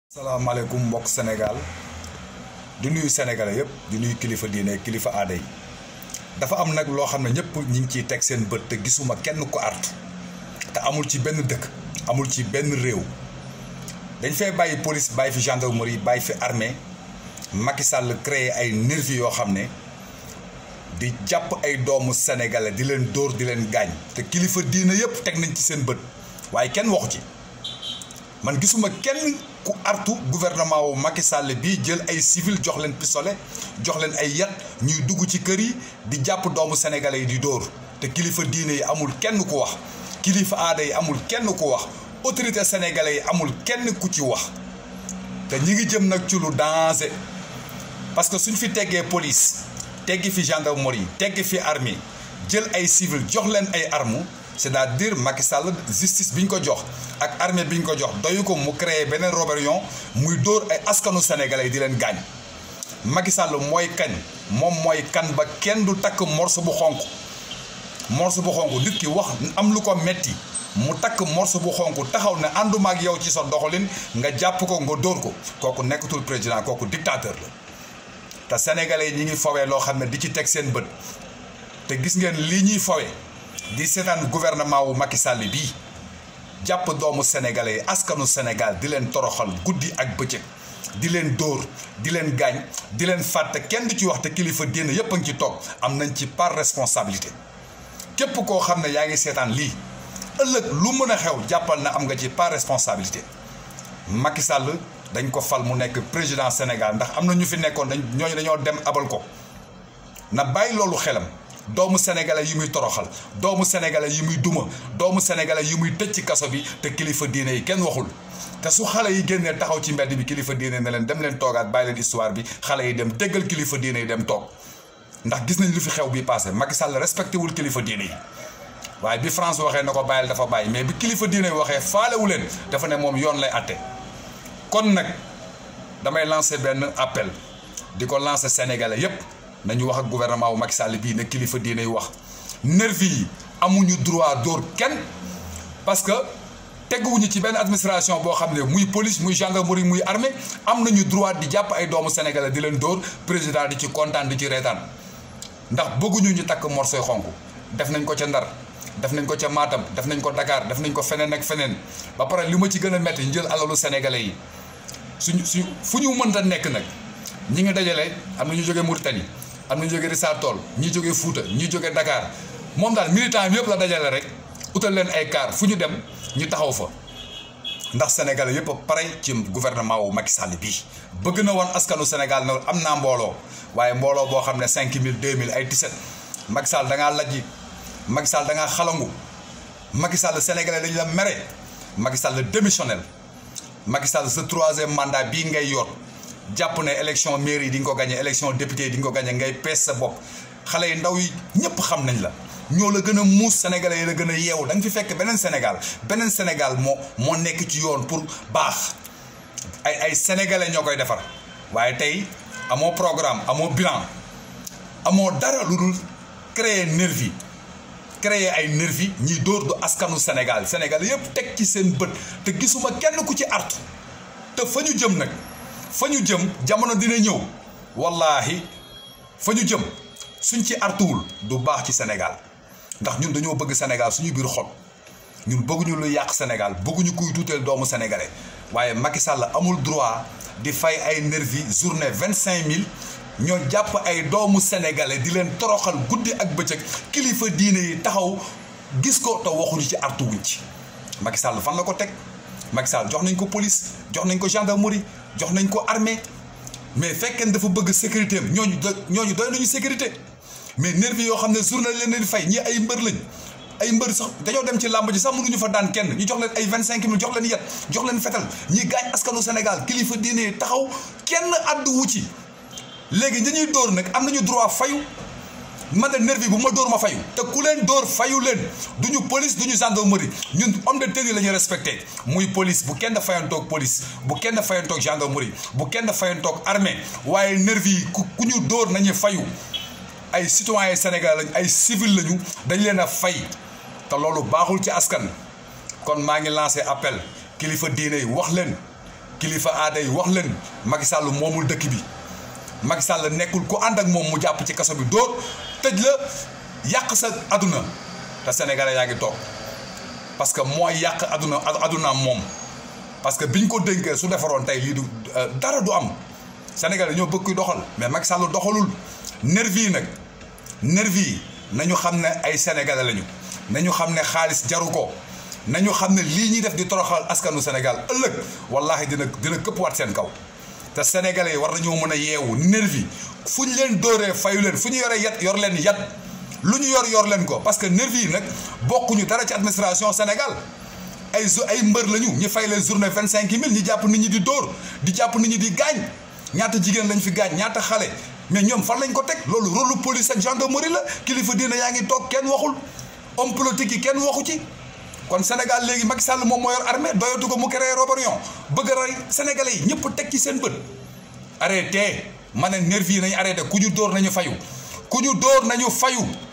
salaamaaleykum mbokk Sénégal di nuyu sénégalais yëpp di nuyu kilifa diine kilifa aada yi dafa am nag loo xam ne ñëpp ñi ngi ciy teg seen bët te gisuma kenn ko artu te amul ci benn dëkk amul ci benn réew dañ fay bàyyi police bàyyi fi gendarmerie bàyyi fi armée Macky Sall créé ay nervi yoo xam ne di jàpp ay doomu sénégalais di leen dóor di leen gaañ te kilifa diine yëpp teg nañ ci seen bët waaye kenn waxu ci man gisuma kenn ku artu gouvernement wu Macky Sall bii jël ay civil jox leen pistolet jox leen ay yat ñuy dugg ci kër yi di jàpp doomu sénégalais yi di dóor te kilifa diine yi amul kenn ku wax kilifa aada yi amul kenn ku wax autorité sénégalais yi amul kenn ku ci wax te ñi ngi jëm nag ci lu danger parce que suñ fi teggee police teggi fi gendarmerie teggi fi armée jël ay civil jox leen ay armes c'est-à-dire Macky Sall justice bi ñu ko jox ak armée bi ñu ko jox doyu ko mu créé beneen rébellion muy dóor ay askanu sénégalais yi di leen gaañ Macky Sall mooy kañ moom mooy kan ba kenn du takk morceau bu xonk morceau bu xonk nit ki wax am lu ko metti mu takk morceau bu xonk taxaw ne ànduma ak yow ci sa doxalin nga jàpp ko nga dóor ko kooku nekkatul président kooku dictateur la te sénégalais yi ñi ngi fawee loo xam ne di ci teg seen bët te gis ngeen lii ñuy fawee di seetaan gouvernement wu Macky Sall bii jàpp doomu sénégalais yi askanu Sénégal di leen toroxal guddi ak bëccëg di leen dóor di leen gaañ di leen fàtte kenn du ci wax te kilifa diine yépp a ngi ci toog am nañ ci par responsabilité képp koo xam ne yaa ngi seetaan lii ëllëg lu mën a xew jàppal na am nga ci par responsabilité Macky Sall dañ ko fal mu nekk président Sénégal ndax am na ñu fi nekkoon dañ ñooñu dañoo dem abal ko na bàyyi loolu xelam. doomu sénégalais yi muy toroxal doomu sénégalais yi muy duma doomu sénégalais yi muy tëj ci kaso bi te kilifa diine yi kenn waxul te su xale yi génnee taxaw ci mbedd bi kilifa diine ne leen dem leen toogaat bàyyi leen histoire bi xale yi dem déggal kilifa diine yi dem toog ndax gis nañ lu fi xew bi passé Macky Sall respecté wul kilifa diine yi waaye bi France waxee na ko bàyyil dafa bàyyi mais bi kilifa diine yi waxee faalewu leen dafa ne moom yoon lay atte kon nag damay lancer benn appel di ko lancer sénégalais yépp nañu wax ak gouvernement wu Macky Sall bii ne kilifa diinay wax nervi yi amuñu droit dóor kenn parce que teguwuñu ci benn administration boo xam ne muy police muy gendarmerie muy armée am nañu droit di jàpp ay doomu sénégalais di leen dóor président di ci kontaan di ci reetaan ndax bëgguñu ñu takk morsoy xonk def nañ ko ca Ndar def nañ ko ca Matam def nañ ko Dakar def nañ ko feneen ak feneen ba pare li ma ci gën a metti ñu jël alalu sénégalais yi suñu suñ fu ñu mënta nekk nag ñi ngi dajale am na ñu jógee Mauritanie am na ñu jógee Richard Toll ñi jógee Fouta ñi jógee Dakar moom daal militant bi yëpp la dajale rek utal leen ay car fu ñu dem ñu taxaw fa ndax sénégalais yëpp a pare ci gouvernement wu Macky Sall bii bëgg na woon askanu Sénégal ne am naa mbooloo waaye mbooloo boo xam ne cinq mille deux mille ay tiset Macky Sall da ngaa lajji Macky Sall da ngaa xalangu Macky Sall sénégalais dañu la mere Macky Sall démissionnel Macky Sall sa troisième mandat bii ngay yor jàpp ne élection mairie yi di nga ko gagné élection député yi di nga ko gagné ngay pees sa bopp xale yi ndaw yi ñëpp xam nañ la ñoo la gën a muus sénégalais yi la gën a yeewu da nga fi fekk beneen Sénégal beneen Sénégal moo moo nekk ci yoon pour baax ay ay sénégalais ñoo koy defar waaye tey amoo programme amoo bilan amoo dara lu dul créer nervi créer ay nervi ñiy dóor du askanu Sénégal Sénégal yëpp teg ci seen bët te gisuma kenn ku ci artu te fa ñu jëm nag. fa ñu jëm jamono dina ñëw wallaahi fa ñu jëm suñ ci artuwul du baax ci Sénégal ndax ñun dañoo bëgg Sénégal suñu biir xol ñun bëgguñu lu yàq Sénégal bëgguñu kuy tuuteel doomu sénégalais waaye Macky Sall amul droit di fay ay nervi journée vingt cinq mille ñoo jàpp ay doomu sénégalais di leen toroxal guddi ak bëccëg kilifa diine yi taxaw gis ko te waxuñu ci artuwuñ ci Macky Sall fan la ko teg Macky Sall jox nañ ko police jox nañ ko gendarmerie jox nañ ko armée mais fekkee dafa bëgg sécurité am ñooñu doy ñooñu doy nañu sécurité mais nervi yoo xam ne journée leen di fay ñi ay mbër lañ ay mbër sax dañoo dem ci làmb ji sax mënuñu fa daan kenn ñu jox leen ay vingt cinq mille jox leen yet jox leen fetal ñi gaañ askanu Sénégal kilifa diine taxaw kenn addu wu ci léegi ñi ñuy dóor nag am nañu droit fayu man de nervi bu ma dóor ma fayu te ku leen dóor fayu leen duñu police duñu gendarmerie ñun homme de tenue la ñuy respecté muy police bu kenn fayantoog police bu kenn fayantoog gendarmerie bu kenn fayantoog armée waaye nervi yi ku ku ñu dóor nañu fayu ay citoyen Sénégal lañ ay civil lañu dañ leen a fay te loolu baaxul ci askan kon maa ngi lancé appel kilifa diine yi wax leen kilifa aada yi wax leen Macky Sall moomul dëkk bi Macky Sall nekkul ku ànd ak moom mu jàpp ci kaso bi dóor tëj la yàq sa aduna te sénégalais yaa ngi toog parce que mooy yàq aduna adunaam moom parce que biñ ko dénkee su defaroon tey lii du dara du am sénégalais ñoo bëgg kuy doxal mais Macky Sall doxalul nervi yi nag nervi yi nañu xam ne ay sénégalais lañu nañu xam ne xaalis jaru ko nañu xam ne lii ñuy def di toroxal askanu Sénégal ëllëg wallahi dina dina këppwaat seen kaw te sénégalais yi war nañoo mën a yeewu nervi fu ñu leen dóoree fayu leen fu ñu yoree yat yor leen yat lu ñu yor yor leen ko parce que nervi yi nag bokkuñu dara ci administration Sénégal ay ay mbër lañu ñu fay leen journée vingt cinq mille ñu jàpp nit ñi di dóor di jàpp nit ñi di gaañ ñaata jigéen lañ fi gaañ ñaata xale mais ñoom fan lañ ko teg loolu rôle police ak gendarmerie la kilifa diina yaa ngi toog kenn waxul homme politique yi kenn waxu ci. kon Sénégal léegi Macky Sall moom moo yor armée doyatu ko mu créé rébellion bëgg a rey sénégalais yi ñëpp teg ci seen bët. arrêté ma ne nervi yi nañu arrêté ku ñu dóor nañu fayu ku ñu dóor nañu fayu.